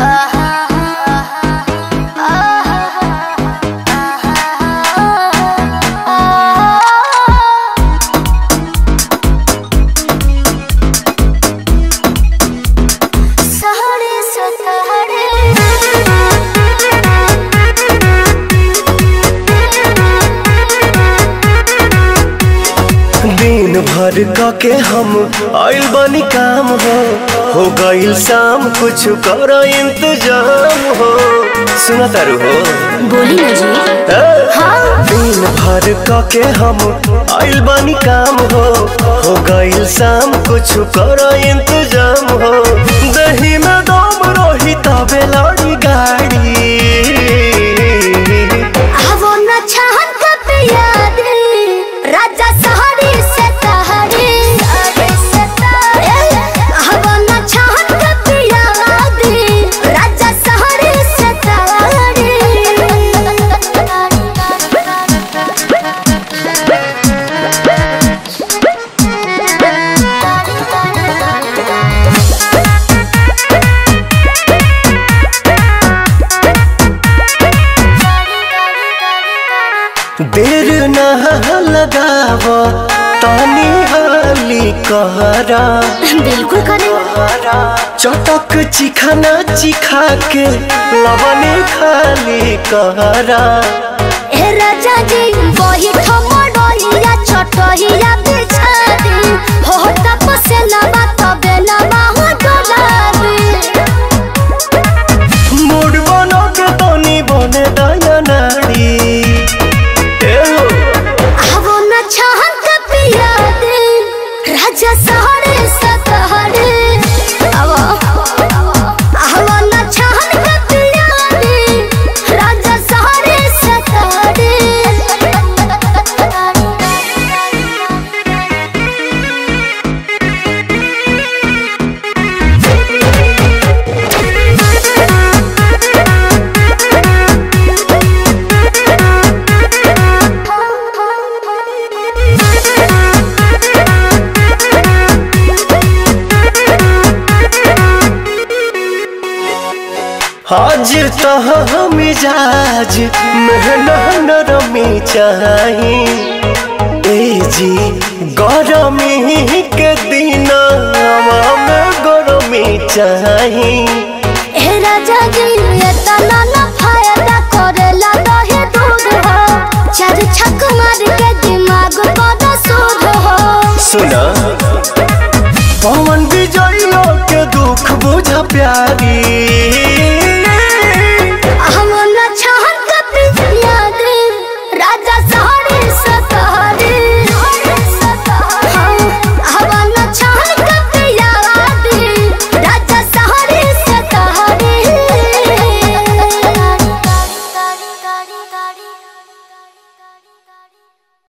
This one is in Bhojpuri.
दिन भर क के हम आइल बनी काम हो हो गइल शाम कुछ कर इंतजाम हो सुना तारू हो बोली ना जी ए? हाँ दिन भर क के हम आइल बनी काम हो हो गइल शाम कुछ कर इंतजाम हो दही में दम रही तबे लड़ी गाड़ी वो न चाहत कब याद राजा सहारे से तहारे वो न चाहत कब याद राजा सहारे से देर न लगाव तानी हाली कहरा बिल्कुल करे चटक चिखाना चिखा के लवने खाली कहरा ए राजा जी वही ठमडोइया छोटहिया बिछा दे हो तपसे लबा तबे लबा हो डोलाबे मूड बनो के तनी बने दया नाड़ी ए हो आवो न चाहत का पिया दे राजा सहरे सतहरे आवो आवो न चाहत का पिया दे राजा सहरे सतहरे आज तह मिजाज मेहना नरमी चाही ए जी गरमी के दिन में गरमी चाही ए राजा जी ये तना न फायदा करेला दहे दूध हो चार छक मार के दिमाग बड़ा सूद हो सुना पवन विजय के दुख बुझ प्यारी